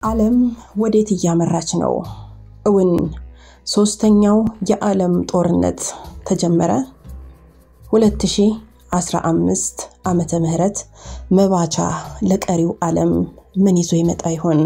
ዓለም ወዴት እያመራች ነው? እውን ሶስተኛው የዓለም ጦርነት ተጀመረ? 2015 ዓመተ ምህረት መባቻ ለቀሪው ዓለም ምን ይዞ ይመጣ ይሆን?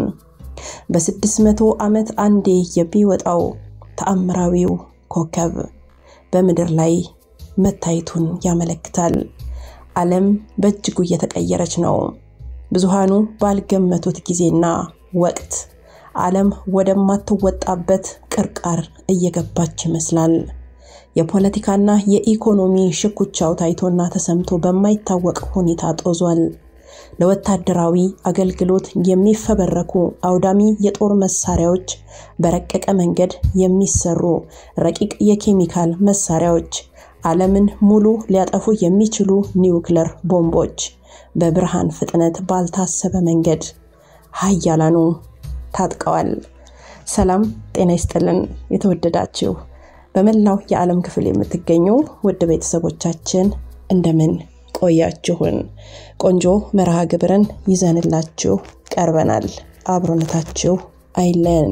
በ600 ዓመት አንዴ የሚወጣው ተአምራዊው ኮከብ በምድር ላይ መታየቱን ያመለክታል። ዓለም በእጅጉ እየተቀየረች ነው። ብዙሃኑ ባልገመቱት ጊዜና ወቅት ዓለም ወደማትወጣበት ቅርቃር እየገባች ይመስላል። የፖለቲካና የኢኮኖሚ ሽኩቻው ታይቶና ተሰምቶ በማይታወቅ ሁኔታ ጦዟል። ለወታደራዊ አገልግሎት የሚፈበረኩ አውዳሚ የጦር መሳሪያዎች፣ በረቀቀ መንገድ የሚሰሩ ረቂቅ የኬሚካል መሳሪያዎች፣ ዓለምን ሙሉ ሊያጠፉ የሚችሉ ኒውክለር ቦምቦች በብርሃን ፍጥነት ባልታሰበ መንገድ ሀያላኑ ታጥቀዋል። ሰላም ጤና ይስጥልን። የተወደዳችሁ በመላው የዓለም ክፍል የምትገኙ ውድ ቤተሰቦቻችን እንደምን ቆያችሁን? ቆንጆ መርሃ ግብርን ይዘንላችሁ ቀርበናል። አብሮነታችሁ አይለየን።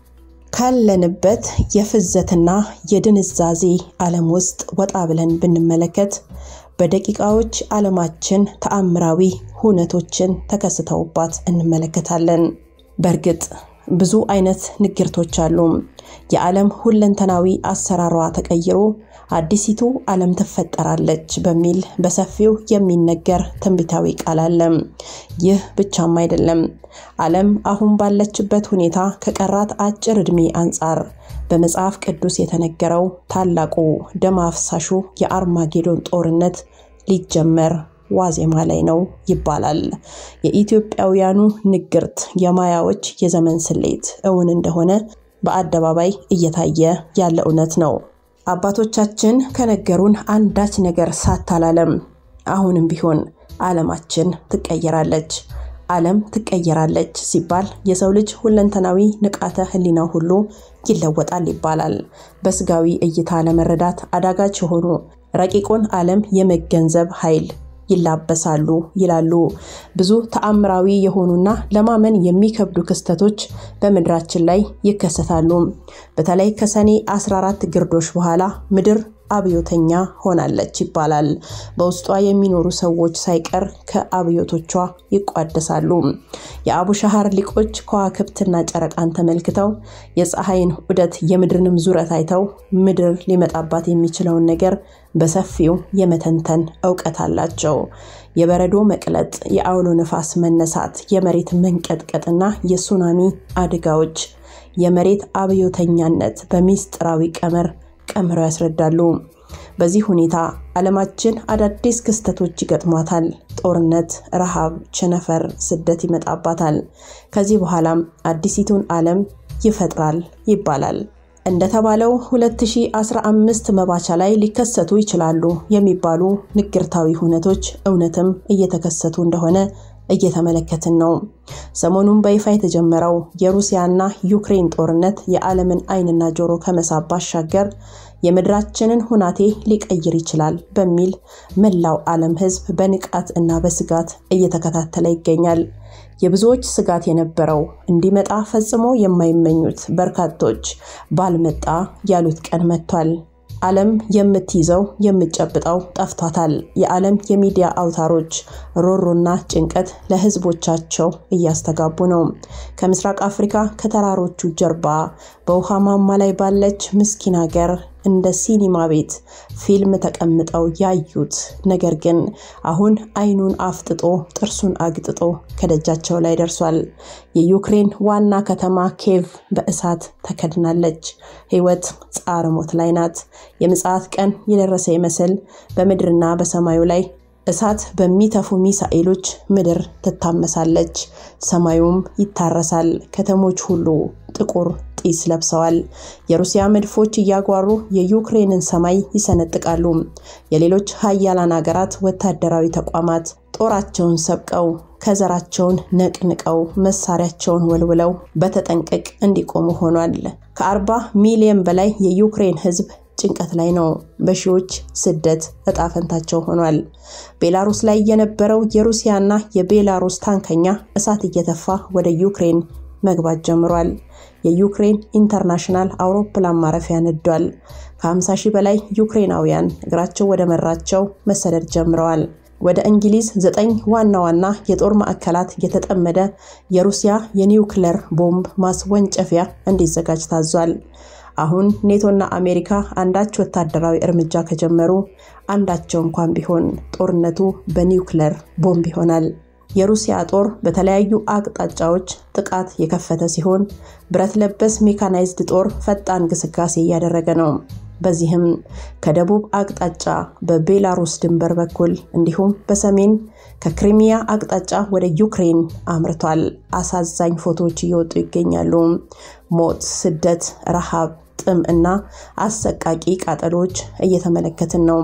ካለንበት የፍዘትና የድንዛዜ ዓለም ውስጥ ወጣ ብለን ብንመለከት በደቂቃዎች ዓለማችን ተአምራዊ ሁነቶችን ተከስተውባት እንመለከታለን። በእርግጥ ብዙ አይነት ንግርቶች አሉ። የዓለም ሁለንተናዊ አሰራሯ ተቀይሮ አዲሲቱ ዓለም ትፈጠራለች በሚል በሰፊው የሚነገር ትንቢታዊ ቃል አለ። ይህ ብቻም አይደለም። ዓለም አሁን ባለችበት ሁኔታ ከቀራት አጭር ዕድሜ አንጻር በመጽሐፍ ቅዱስ የተነገረው ታላቁ ደም አፍሳሹ የአርማጌዶን ጦርነት ሊጀመር ዋዜማ ላይ ነው ይባላል። የኢትዮጵያውያኑ ንግርት የማያዎች የዘመን ስሌት እውን እንደሆነ በአደባባይ እየታየ ያለ እውነት ነው። አባቶቻችን ከነገሩን አንዳች ነገር ሳታላለም አሁንም ቢሆን ዓለማችን ትቀየራለች። ዓለም ትቀየራለች ሲባል የሰው ልጅ ሁለንተናዊ ንቃተ ሕሊናው ሁሉ ይለወጣል ይባላል። በስጋዊ እይታ ለመረዳት አዳጋች የሆኑ ረቂቁን ዓለም የመገንዘብ ኃይል ይላበሳሉ ይላሉ። ብዙ ተአምራዊ የሆኑና ለማመን የሚከብዱ ክስተቶች በምድራችን ላይ ይከሰታሉ። በተለይ ከሰኔ 14 ግርዶሽ በኋላ ምድር አብዮተኛ ሆናለች ይባላል። በውስጧ የሚኖሩ ሰዎች ሳይቀር ከአብዮቶቿ ይቋደሳሉ። የአቡሻሃር ሊቆች ከዋክብትና ጨረቃን ተመልክተው የፀሐይን ዑደት የምድርንም ዙረት አይተው ምድር ሊመጣባት የሚችለውን ነገር በሰፊው የመተንተን እውቀት አላቸው። የበረዶ መቅለጥ፣ የአውሎ ነፋስ መነሳት፣ የመሬት መንቀጥቀጥና የሱናሚ አደጋዎች የመሬት አብዮተኛነት በሚስጥራዊ ቀመር ቀምረው ያስረዳሉ። በዚህ ሁኔታ ዓለማችን አዳዲስ ክስተቶች ይገጥሟታል። ጦርነት፣ ረሃብ፣ ቸነፈር፣ ስደት ይመጣባታል። ከዚህ በኋላም አዲሲቱን ዓለም ይፈጥራል ይባላል። እንደተባለው 2015 መባቻ ላይ ሊከሰቱ ይችላሉ የሚባሉ ንግርታዊ ሁነቶች እውነትም እየተከሰቱ እንደሆነ እየተመለከትን ነው። ሰሞኑን በይፋ የተጀመረው የሩሲያና ዩክሬን ጦርነት የዓለምን ዓይንና ጆሮ ከመሳብ ባሻገር የምድራችንን ሁናቴ ሊቀይር ይችላል በሚል መላው ዓለም ሕዝብ በንቃት እና በስጋት እየተከታተለ ይገኛል። የብዙዎች ስጋት የነበረው እንዲመጣ ፈጽሞ የማይመኙት በርካቶች ባልመጣ ያሉት ቀን መጥቷል። ዓለም የምትይዘው የምትጨብጠው ጠፍቷታል። የዓለም የሚዲያ አውታሮች ሮሮና ጭንቀት ለህዝቦቻቸው እያስተጋቡ ነው። ከምስራቅ አፍሪካ ከተራሮቹ ጀርባ በውሃ ማማ ላይ ባለች ምስኪን ሀገር እንደ ሲኒማ ቤት ፊልም ተቀምጠው ያዩት ነገር ግን አሁን አይኑን አፍጥጦ ጥርሱን አግጥጦ ከደጃቸው ላይ ደርሷል። የዩክሬን ዋና ከተማ ኬቭ በእሳት ተከድናለች። ህይወት ጻረ ሞት ላይ ናት። የምጽአት ቀን የደረሰ ይመስል በምድርና በሰማዩ ላይ እሳት በሚተፉ ሚሳኤሎች ምድር ትታመሳለች፣ ሰማዩም ይታረሳል። ከተሞች ሁሉ ጥቁር ጢስ ለብሰዋል። የሩሲያ መድፎች እያጓሩ የዩክሬንን ሰማይ ይሰነጥቃሉ። የሌሎች ሀያላን ሀገራት ወታደራዊ ተቋማት ጦራቸውን ሰብቀው ከዘራቸውን ነቅንቀው መሳሪያቸውን ወልውለው በተጠንቀቅ እንዲቆሙ ሆኗል። ከአርባ ሚሊዮን በላይ የዩክሬን ህዝብ ጭንቀት ላይ ነው። በሺዎች ስደት እጣ ፈንታቸው ሆኗል። ቤላሩስ ላይ የነበረው የሩሲያና የቤላሩስ ታንከኛ እሳት እየተፋ ወደ ዩክሬን መግባት ጀምሯል። የዩክሬን ኢንተርናሽናል አውሮፕላን ማረፊያ ነዷል። ከ50 ሺህ በላይ ዩክሬናውያን እግራቸው ወደ መራቸው መሰደድ ጀምረዋል። ወደ እንግሊዝ ዘጠኝ ዋና ዋና የጦር ማዕከላት የተጠመደ የሩሲያ የኒውክለር ቦምብ ማስወንጨፊያ እንዲዘጋጅ ታዟል። አሁን ኔቶና አሜሪካ አንዳች ወታደራዊ እርምጃ ከጀመሩ አንዳቸው እንኳን ቢሆን ጦርነቱ በኒውክለር ቦምብ ይሆናል። የሩሲያ ጦር በተለያዩ አቅጣጫዎች ጥቃት የከፈተ ሲሆን ብረት ለበስ ሜካናይዝድ ጦር ፈጣን ግስጋሴ እያደረገ ነው። በዚህም ከደቡብ አቅጣጫ በቤላሩስ ድንበር በኩል እንዲሁም በሰሜን ከክሪሚያ አቅጣጫ ወደ ዩክሬን አምርቷል። አሳዛኝ ፎቶዎች እየወጡ ይገኛሉ። ሞት፣ ስደት፣ ረሃብ፣ ጥም እና አሰቃቂ ቃጠሎች እየተመለከትን ነው።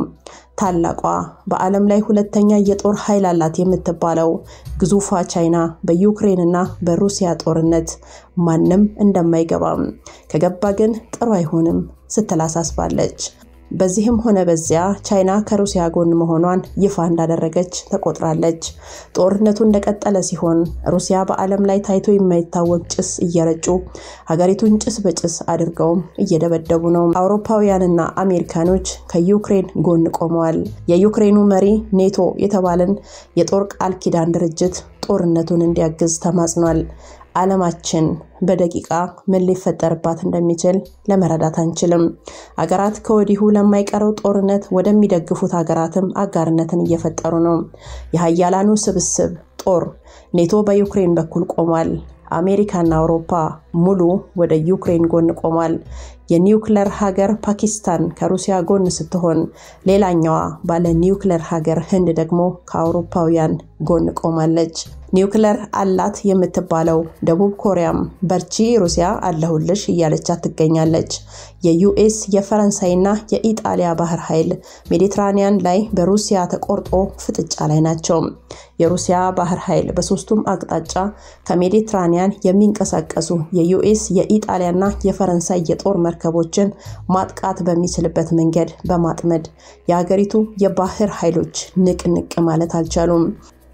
ታላቋ በዓለም ላይ ሁለተኛ የጦር ኃይል አላት የምትባለው ግዙፏ ቻይና በዩክሬን እና በሩሲያ ጦርነት ማንም እንደማይገባም ከገባ ግን ጥሩ አይሆንም ስትል አሳስባለች። በዚህም ሆነ በዚያ ቻይና ከሩሲያ ጎን መሆኗን ይፋ እንዳደረገች ተቆጥራለች። ጦርነቱ እንደቀጠለ ሲሆን ሩሲያ በዓለም ላይ ታይቶ የማይታወቅ ጭስ እየረጩ ሀገሪቱን ጭስ በጭስ አድርገውም እየደበደቡ ነው። አውሮፓውያንና አሜሪካኖች ከዩክሬን ጎን ቆመዋል። የዩክሬኑ መሪ ኔቶ የተባለን የጦር ቃል ኪዳን ድርጅት ጦርነቱን እንዲያግዝ ተማጽኗል። ዓለማችን በደቂቃ ምን ሊፈጠርባት እንደሚችል ለመረዳት አንችልም። ሀገራት ከወዲሁ ለማይቀረው ጦርነት ወደሚደግፉት ሀገራትም አጋርነትን እየፈጠሩ ነው። የሀያላኑ ስብስብ ጦር ኔቶ በዩክሬን በኩል ቆሟል። አሜሪካና አውሮፓ ሙሉ ወደ ዩክሬን ጎን ቆሟል። የኒውክለር ሀገር ፓኪስታን ከሩሲያ ጎን ስትሆን ሌላኛዋ ባለ ኒውክለር ሀገር ህንድ ደግሞ ከአውሮፓውያን ጎን ቆማለች። ኒውክለር አላት የምትባለው ደቡብ ኮሪያም በርቺ ሩሲያ አለሁልሽ እያለቻት ትገኛለች። የዩኤስ የፈረንሳይና የኢጣሊያ ባህር ኃይል ሜዲትራኒያን ላይ በሩሲያ ተቆርጦ ፍጥጫ ላይ ናቸው። የሩሲያ ባህር ኃይል በሶስቱም አቅጣጫ ከሜዲትራኒያን የሚንቀሳቀሱ የዩኤስ የኢጣሊያና የፈረንሳይ የጦር መርከቦችን ማጥቃት በሚችልበት መንገድ በማጥመድ የሀገሪቱ የባህር ኃይሎች ንቅንቅ ማለት አልቻሉም።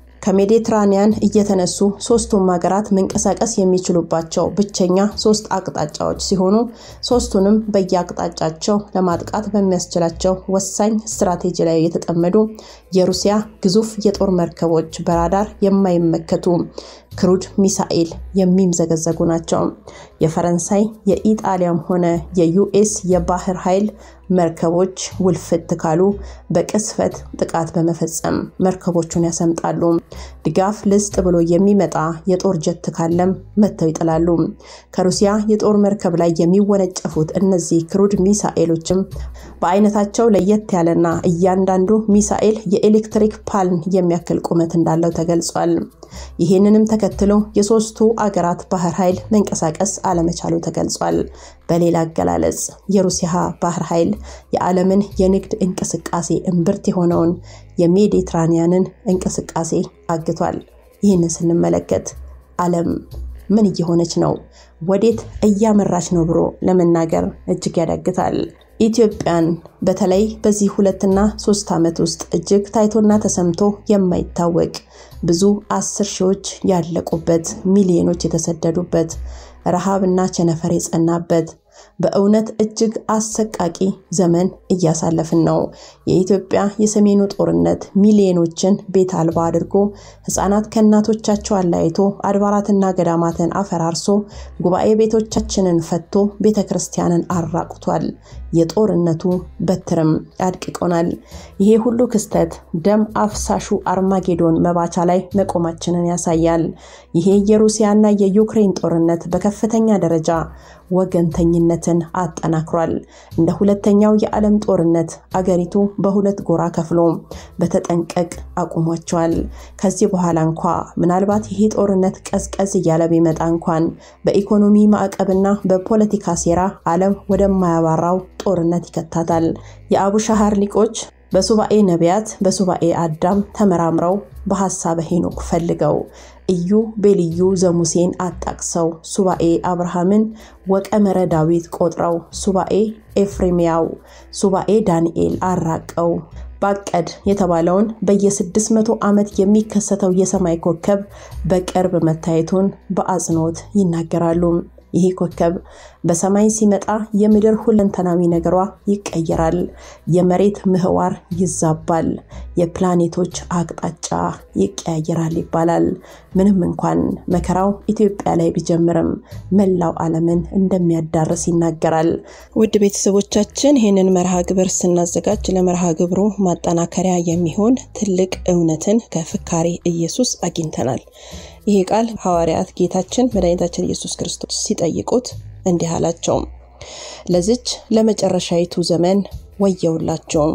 ከሜዲትራኒያን እየተነሱ ሶስቱም ሀገራት መንቀሳቀስ የሚችሉባቸው ብቸኛ ሶስት አቅጣጫዎች ሲሆኑ ሶስቱንም በየአቅጣጫቸው ለማጥቃት በሚያስችላቸው ወሳኝ ስትራቴጂ ላይ የተጠመዱ የሩሲያ ግዙፍ የጦር መርከቦች በራዳር የማይመከቱ ክሩድ ሚሳኤል የሚምዘገዘጉ ናቸው። የፈረንሳይ የኢጣሊያም ሆነ የዩኤስ የባህር ኃይል መርከቦች ውልፍት ካሉ በቅስፈት ጥቃት በመፈጸም መርከቦቹን ያሰምጣሉ። ድጋፍ ልስጥ ብሎ የሚመጣ የጦር ጀት ካለም መጥተው ይጥላሉ። ከሩሲያ የጦር መርከብ ላይ የሚወነጨፉት እነዚህ ክሩድ ሚሳኤሎችም በአይነታቸው ለየት ያለና እያንዳንዱ ሚሳኤል የኤሌክትሪክ ፓልን የሚያክል ቁመት እንዳለው ተገልጿል። ይህንንም ተከትሎ የሶስቱ አገራት ባህር ኃይል መንቀሳቀስ አለመቻሉ ተገልጿል። በሌላ አገላለጽ የሩሲያ ባህር ኃይል የዓለምን የንግድ እንቅስቃሴ እምብርት የሆነውን የሜዲትራኒያንን እንቅስቃሴ አግቷል። ይህንን ስንመለከት ዓለም ምን እየሆነች ነው? ወዴት እያመራች ነው ብሎ ለመናገር እጅግ ያዳግታል። ኢትዮጵያን በተለይ በዚህ ሁለትና ሶስት ዓመት ውስጥ እጅግ ታይቶና ተሰምቶ የማይታወቅ ብዙ አስር ሺዎች ያለቁበት፣ ሚሊዮኖች የተሰደዱበት፣ ረሃብና ቸነፈር የጸናበት በእውነት እጅግ አሰቃቂ ዘመን እያሳለፍን ነው። የኢትዮጵያ የሰሜኑ ጦርነት ሚሊዮኖችን ቤት አልባ አድርጎ ሕፃናት ከእናቶቻቸው አለያይቶ አድባራትና ገዳማትን አፈራርሶ ጉባኤ ቤቶቻችንን ፈቶ ቤተ ክርስቲያንን አራቁቷል። የጦርነቱ በትርም አድቅቆናል። ይሄ ሁሉ ክስተት ደም አፍሳሹ አርማጌዶን መባቻ ላይ መቆማችንን ያሳያል። ይሄ የሩሲያና የዩክሬን ጦርነት በከፍተኛ ደረጃ ወገንተኝነትን አጠናክሯል። እንደ ሁለተኛው የዓለም ጦርነት አገሪቱ በሁለት ጎራ ከፍሎ በተጠንቀቅ አቁሟቸዋል። ከዚህ በኋላ እንኳ ምናልባት ይሄ ጦርነት ቀዝቀዝ እያለ ቢመጣ እንኳን በኢኮኖሚ ማዕቀብና በፖለቲካ ሴራ ዓለም ወደማያባራው ጦርነት ይከታታል። የአቡሻሃር ሊቆች በሱባኤ ነቢያት በሱባኤ አዳም ተመራምረው በሐሳበ ሄኖክ ፈልገው እዩ ቤልዩ ዘሙሴን አጣቅሰው ሱባኤ አብርሃምን ወቀመረ ዳዊት ቆጥረው ሱባኤ ኤፍሬምያው ሱባኤ ዳንኤል አራቀው ባቀድ የተባለውን በየ600 ዓመት የሚከሰተው የሰማይ ኮከብ በቅርብ መታየቱን በአጽንኦት ይናገራሉ። ይህ ኮከብ በሰማይ ሲመጣ የምድር ሁለንተናዊ ነገሯ ይቀየራል፣ የመሬት ምህዋር ይዛባል፣ የፕላኔቶች አቅጣጫ ይቀያየራል ይባላል። ምንም እንኳን መከራው ኢትዮጵያ ላይ ቢጀምርም መላው ዓለምን እንደሚያዳርስ ይናገራል። ውድ ቤተሰቦቻችን ይህንን መርሃ ግብር ስናዘጋጅ ለመርሃ ግብሩ ማጠናከሪያ የሚሆን ትልቅ እውነትን ከፍካሬ ኢየሱስ አግኝተናል። ይህ ቃል ሐዋርያት ጌታችን መድኃኒታችን ኢየሱስ ክርስቶስ ሲጠይቁት እንዲህ አላቸው፣ ለዚች ለመጨረሻይቱ ዘመን ወየውላቸውም።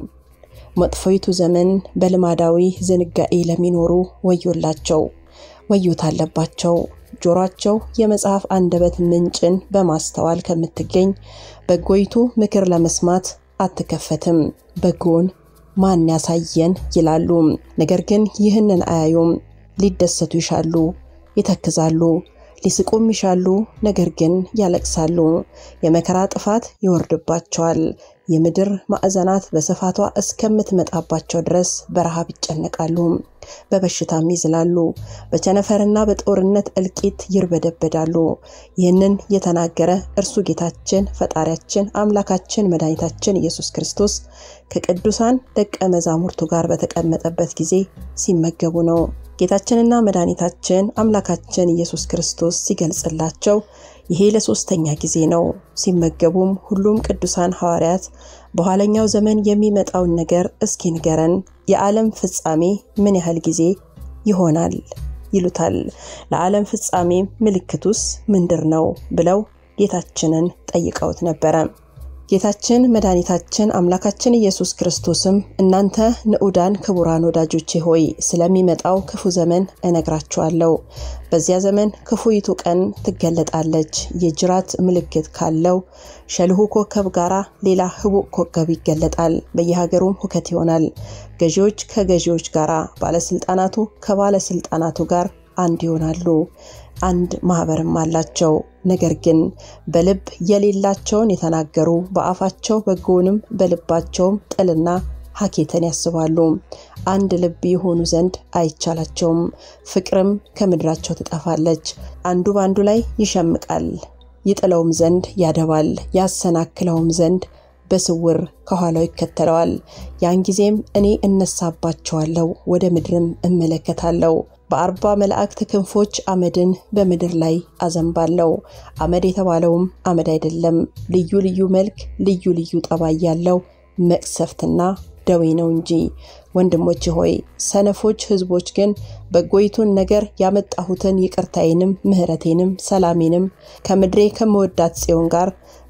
መጥፎይቱ ዘመን በልማዳዊ ዝንጋኤ ለሚኖሩ ወዮላቸው፣ ወዮታ አለባቸው። ጆሯቸው የመጽሐፍ አንደበት ምንጭን በማስተዋል ከምትገኝ በጎይቱ ምክር ለመስማት አትከፈትም። በጎን ማን ያሳየን ይላሉ፣ ነገር ግን ይህንን አያዩም። ሊደሰቱ ይሻሉ፣ ይተክዛሉ፣ ሊስቁም ይሻሉ፣ ነገር ግን ያለቅሳሉ። የመከራ ጥፋት ይወርድባቸዋል። የምድር ማዕዘናት በስፋቷ እስከምትመጣባቸው ድረስ በረሃብ ይጨነቃሉ፣ በበሽታም ይዝላሉ፣ በቸነፈርና በጦርነት እልቂት ይርበደበዳሉ። ይህንን የተናገረ እርሱ ጌታችን ፈጣሪያችን አምላካችን መድኃኒታችን ኢየሱስ ክርስቶስ ከቅዱሳን ደቀ መዛሙርቱ ጋር በተቀመጠበት ጊዜ ሲመገቡ ነው። ጌታችንና መድኃኒታችን አምላካችን ኢየሱስ ክርስቶስ ሲገልጽላቸው ይሄ ለሶስተኛ ጊዜ ነው። ሲመገቡም ሁሉም ቅዱሳን ሐዋርያት በኋለኛው ዘመን የሚመጣውን ነገር እስኪ ንገረን፣ የዓለም ፍጻሜ ምን ያህል ጊዜ ይሆናል ይሉታል። ለዓለም ፍጻሜ ምልክቱስ ምንድር ነው ብለው ጌታችንን ጠይቀውት ነበረ። ጌታችን መድኃኒታችን አምላካችን ኢየሱስ ክርስቶስም እናንተ ንዑዳን ክቡራን ወዳጆቼ ሆይ ስለሚመጣው ክፉ ዘመን እነግራችኋለሁ። በዚያ ዘመን ክፉይቱ ቀን ትገለጣለች። የጅራት ምልክት ካለው ሸልሁ ኮከብ ጋር ሌላ ህቡዕ ኮከብ ይገለጣል። በየሀገሩም ሁከት ይሆናል። ገዢዎች ከገዢዎች ጋር፣ ባለስልጣናቱ ከባለስልጣናቱ ጋር አንድ ይሆናሉ። አንድ ማህበርም አላቸው። ነገር ግን በልብ የሌላቸውን የተናገሩ በአፋቸው በጎንም በልባቸውም ጥልና ሀኬትን ያስባሉ። አንድ ልብ የሆኑ ዘንድ አይቻላቸውም። ፍቅርም ከምድራቸው ትጠፋለች። አንዱ በአንዱ ላይ ይሸምቃል፣ ይጥለውም ዘንድ ያደባል፣ ያሰናክለውም ዘንድ በስውር ከኋላው ይከተለዋል። ያን ጊዜም እኔ እነሳባቸዋለሁ፣ ወደ ምድርም እመለከታለሁ በአርባ መላእክት ክንፎች አመድን በምድር ላይ አዘንባለሁ። አመድ የተባለውም አመድ አይደለም፣ ልዩ ልዩ መልክ፣ ልዩ ልዩ ጠባይ ያለው መቅሰፍትና ደዌ ነው እንጂ። ወንድሞች ሆይ ሰነፎች ሕዝቦች ግን በጎይቱን ነገር ያመጣሁትን ይቅርታዬንም ምሕረቴንም ሰላሜንም ከምድሬ ከምወዳት ጽዮን ጋር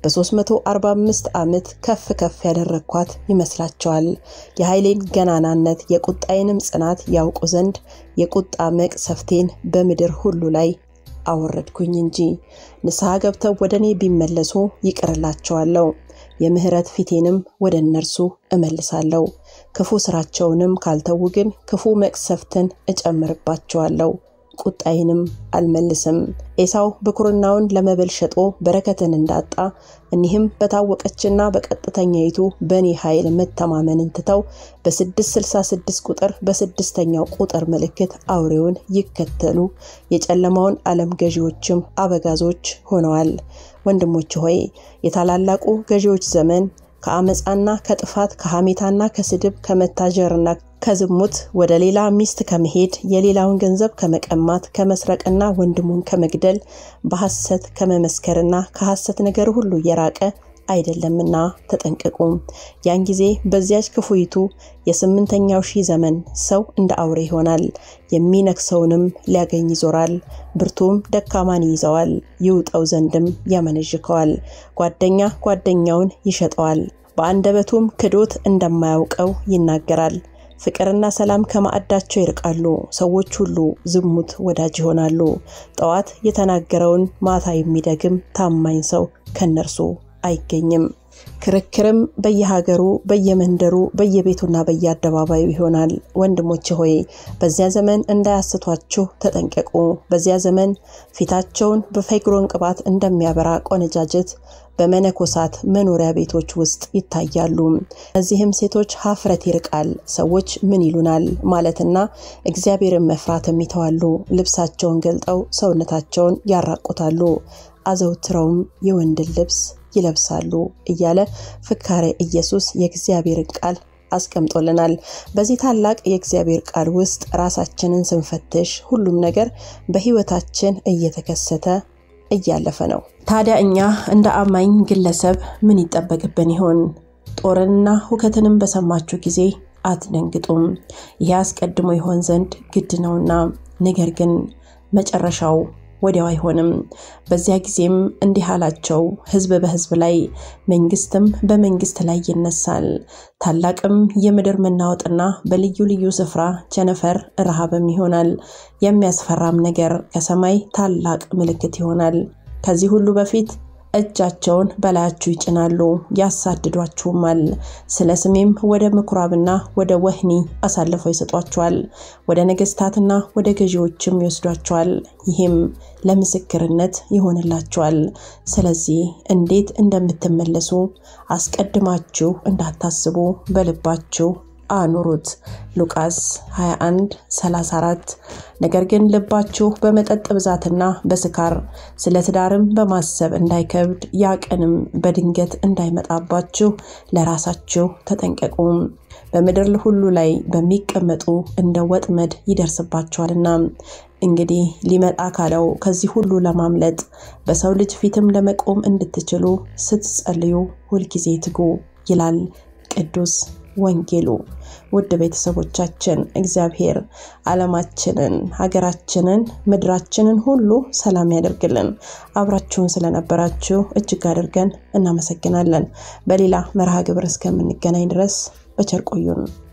በ345 ዓመት ከፍ ከፍ ያደረግኳት ይመስላቸዋል። የኃይሌን ገናናነት የቁጣዬንም ጽናት ያውቁ ዘንድ የቁጣ መቅሰፍቴን በምድር ሁሉ ላይ አወረድኩኝ እንጂ። ንስሐ ገብተው ወደ እኔ ቢመለሱ ይቅርላቸዋለሁ፣ የምሕረት ፊቴንም ወደ እነርሱ እመልሳለሁ። ክፉ ስራቸውንም ካልተዉ ግን ክፉ መቅሰፍትን እጨምርባቸዋለሁ ቁጣዬንም አልመልስም። ኤሳው ብኩርናውን ለመብል ሸጦ በረከትን እንዳጣ እኒህም በታወቀችና በቀጥተኛይቱ በእኔ ኃይል መተማመንን ትተው በ666 ቁጥር በስድስተኛው ቁጥር ምልክት አውሬውን ይከተሉ የጨለማውን ዓለም ገዢዎችም አበጋዞች ሆነዋል። ወንድሞች ሆይ የታላላቁ ገዢዎች ዘመን ከአመፃና ከጥፋት ከሐሜታና ከስድብ ከመታጀርና ከዝሙት ወደ ሌላ ሚስት ከመሄድ የሌላውን ገንዘብ ከመቀማት ከመስረቅና ወንድሙን ከመግደል በሐሰት ከመመስከርና ከሐሰት ነገር ሁሉ የራቀ አይደለምና ተጠንቀቁ። ያን ጊዜ በዚያች ክፉይቱ የስምንተኛው ሺህ ዘመን ሰው እንደ አውሬ ይሆናል፣ የሚነክሰውንም ሊያገኝ ይዞራል። ብርቱም ደካማን ይይዘዋል፣ ይውጠው ዘንድም ያመነዥከዋል። ጓደኛ ጓደኛውን ይሸጠዋል፣ በአንደበቱም ክዶት እንደማያውቀው ይናገራል። ፍቅርና ሰላም ከማዕዳቸው ይርቃሉ። ሰዎች ሁሉ ዝሙት ወዳጅ ይሆናሉ። ጠዋት የተናገረውን ማታ የሚደግም ታማኝ ሰው ከነርሱ አይገኝም። ክርክርም በየሀገሩ በየመንደሩ በየቤቱና በየአደባባዩ ይሆናል። ወንድሞቼ ሆይ በዚያ ዘመን እንዳያስቷችሁ ተጠንቀቁ። በዚያ ዘመን ፊታቸውን በፌግሮን ቅባት እንደሚያበራ ቆነጃጅት በመነኮሳት መኖሪያ ቤቶች ውስጥ ይታያሉ። እዚህም ሴቶች ሀፍረት ይርቃል፣ ሰዎች ምን ይሉናል ማለትና እግዚአብሔርን መፍራትም ይተዋሉ። ልብሳቸውን ገልጠው ሰውነታቸውን ያራቁታሉ፣ አዘውትረውም የወንድን ልብስ ይለብሳሉ እያለ ፍካሬ ኢየሱስ የእግዚአብሔርን ቃል አስቀምጦልናል። በዚህ ታላቅ የእግዚአብሔር ቃል ውስጥ ራሳችንን ስንፈትሽ ሁሉም ነገር በሕይወታችን እየተከሰተ እያለፈ ነው። ታዲያ እኛ እንደ አማኝ ግለሰብ ምን ይጠበቅብን ይሆን? ጦርንና ሁከትንም በሰማችሁ ጊዜ አትደንግጡም፣ ይህ አስቀድሞ ይሆን ዘንድ ግድ ነውና፣ ነገር ግን መጨረሻው ወዲያው አይሆንም። በዚያ ጊዜም እንዲህ አላቸው፣ ሕዝብ በሕዝብ ላይ መንግስትም በመንግስት ላይ ይነሳል። ታላቅም የምድር መናወጥና በልዩ ልዩ ስፍራ ቸነፈር፣ ረሃብም ይሆናል። የሚያስፈራም ነገር ከሰማይ ታላቅ ምልክት ይሆናል። ከዚህ ሁሉ በፊት እጃቸውን በላያችሁ ይጭናሉ፣ ያሳድዷችሁማል። ስለ ስሜም ወደ ምኩራብና ወደ ወህኒ አሳልፈው ይሰጧችኋል፣ ወደ ነገስታትና ወደ ገዢዎችም ይወስዷችኋል። ይህም ለምስክርነት ይሆንላችኋል። ስለዚህ እንዴት እንደምትመለሱ አስቀድማችሁ እንዳታስቡ በልባችሁ አኑሩት። ሉቃስ 21 34 ነገር ግን ልባችሁ በመጠጥ ብዛትና በስካር ስለ ትዳርም በማሰብ እንዳይከብድ ያ ቀንም በድንገት እንዳይመጣባችሁ ለራሳችሁ ተጠንቀቁ። በምድር ሁሉ ላይ በሚቀመጡ እንደ ወጥመድ ይደርስባችኋልና። እንግዲህ ሊመጣ ካለው ከዚህ ሁሉ ለማምለጥ በሰው ልጅ ፊትም ለመቆም እንድትችሉ ስትጸልዩ ሁልጊዜ ትጉ ይላል ቅዱስ ወንጌሉ። ውድ ቤተሰቦቻችን እግዚአብሔር ዓለማችንን፣ ሀገራችንን፣ ምድራችንን ሁሉ ሰላም ያደርግልን። አብራችሁን ስለነበራችሁ እጅግ አድርገን እናመሰግናለን። በሌላ መርሃ ግብር እስከምንገናኝ ድረስ በቸር ቆዩን።